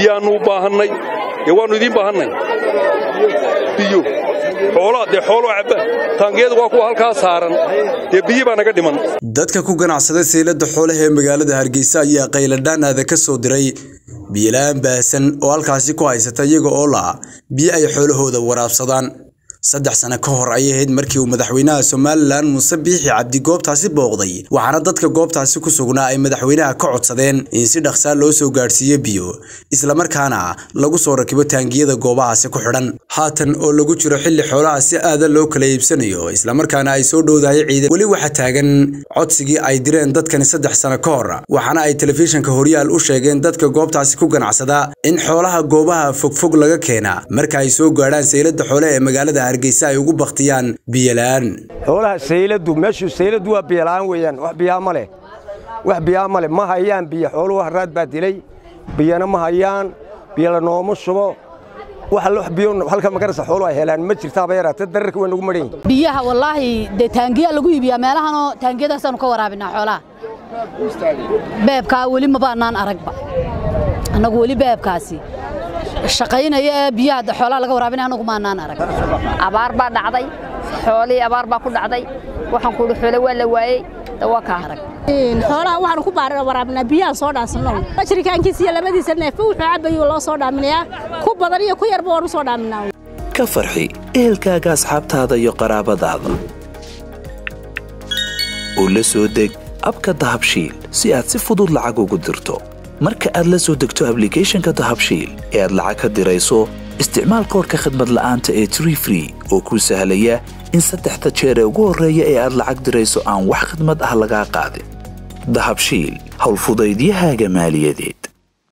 biyaannu u baahannay dee waannu idiin baahannay biyo xoolaa dee xooloo cabba taangiyadu waa kuwa halkaa saaran dee biyi baa naga dhiman dadka ku ganacsada seylada xoolaha ee magaalada hargeysa ayaa qayladhaanaada ka soo diray biyola-aan baahsan oo halkaasi ku haysata iyaga oo la biyo ay xoolahooda waraabsadaan saddex sano ka hor ayay ahayd markii uu madaxweynaha somalilan muuse biixi cabdi goobtaasi booqday waxaana dadka goobtaasi ku sugnaa ay madaxweynaha ka codsadeen in si dhaqsaa loo soo gaadhsiiyo biyo islamarkaana lagu soo rakibo taangiyada goobahaasi ku xidhan haatan oo lagu jiro xilli xoolaha si aada loo kala iibsanayo islamarkaana ay soo dhowdahay ciidan weli waxaa taagan codsigii ay direen dadkani saddex sano ka hor waxaana ay telefishinka horyaal u sheegeen dadka goobtaasi ku ganacsada in xoolaha goobaha fogfog laga keena marka ay soo gaadhaan seylada xoolaha ee magaalada hargeysa ay ugu baktiyaan biyola-aan xoolaha sayladu meeshu sayladu waa biyola'aan weeyaan wax biyaa ma leh wax biyaa ma leh ma hayaan biyo xooluhu haraad baa dilay biyana ma hayaan biyo la nooma shubo wax biyo halka magarasa xooluhu ay helaan ma jirtaaba yaraata dararka way nagu madhan yihin biyaha wallaahi dee taangiyaa lagu iibiyaa meelahanoo taangiyadaasaanu ka waraabinaa xoolaha beebkaa weli mabaanaan aragba annagu weli beebkaasi shaqaynaya ee biyaha xoolaha laga waraabinaya annagu maanaan arag abaar baa dhacday xoolihii abaar baa ku dhacday waxaan kuuhi xoole waa la waayey dawaa kaa arag xoolaha waxaanu ku waraabinaa biyaha soo dhaansanno bashirikaankiisa iyo labadiisa neefa wuxuu cabayuu loo soo dhaaminayaa ku badan iyo ku yarba waan u soo dhaaminaa ka farxi ehelkaaga asxaabtaada iyo qaraabadaada oo la soo deg abka dahabshiil si aad si fudud lacag ugu dirto marka aad la soo degto ablicathonka dahabshiil ee aad lacag ka dirayso isticmaal koorka khadmad la'aanta ee tree free oo kuu sahlaya in saddexda jeer ee ugu horreeya ee aad lacag dirayso aan wax khidmad ah lagaa qaadin dahabshiil howlfudaydiyahaaga maaliyadeed